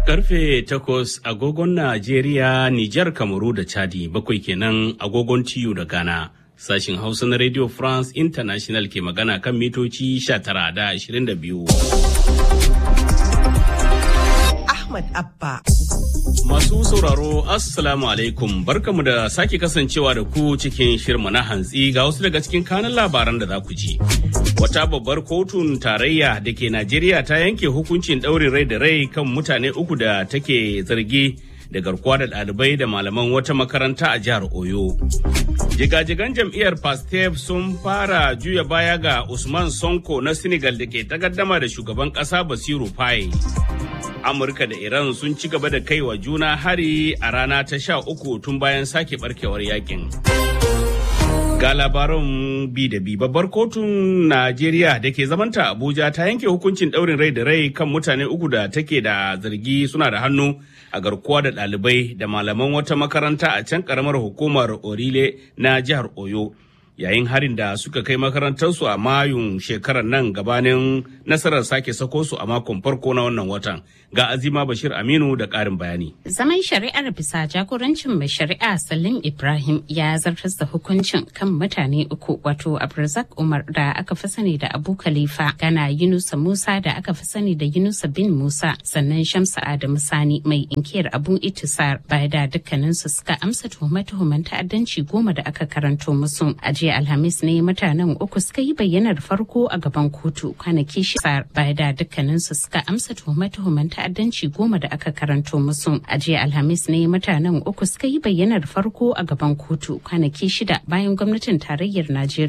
Karfe takwas agogon Najeriya, Nijar, Kamaru da Chadi bakwai kenan agogon TU da Ghana. Sashin Hausa na Radio France International ke magana kan mitoci 19 da 22. Ahmad Abba. Masu sauraro Assalamu alaikum barkamu da sake kasancewa da ku cikin shirma na hantsi ga wasu daga cikin kanan labaran da za ku ji. Wata babbar kotun tarayya da ke Najeriya ta yanke hukuncin ɗaurin rai da rai kan mutane uku da take zargi da garkuwa da ɗalibai da malaman wata makaranta a jihar Oyo. Jigajigan jam'iyyar Pastef sun fara juya baya ga Usman Sonko na Senegal da ke takaddama da shugaban ƙasa Basiru Faye. Amurka da Iran sun ci gaba da kai wa juna hari a rana ta sha uku tun bayan sake barkewar yakin. Ga labaran bi da bi babbar kotun Najeriya da ke zamanta Abuja ta yanke hukuncin ɗaurin rai da rai kan mutane uku da take da zargi suna da hannu a garkuwa da ɗalibai da malaman wata makaranta a can ƙaramar hukumar Orile na jihar Oyo. yayin harin da suka kai makarantarsu a mayun shekarar nan gabanin nasarar sake sako su a makon farko na wannan watan ga azima bashir aminu da ƙarin bayani zaman shari'ar bisa jagorancin mai shari'a salim ibrahim ya zartar da hukuncin kan mutane uku wato abrazak umar da aka fi sani da abu khalifa gana yunusa musa da aka fi sani da yunusa bin musa sannan shamsa adamu sani mai inkiyar abu itisar baya da dukkaninsu suka amsa tuhume-tuhumen ta'addanci goma da aka karanto musu a jiya alhamis ne mutanen uku suka yi bayyanar farko a gaban kotu kwanaki shida baya da dukkaninsu suka amsa tuhume-tuhumen ta'addanci goma da aka karanto musu a jiya alhamis ne mutanen uku suka yi bayyanar farko a gaban kotu kwanaki shida bayan gwamnatin tarayyar najeriya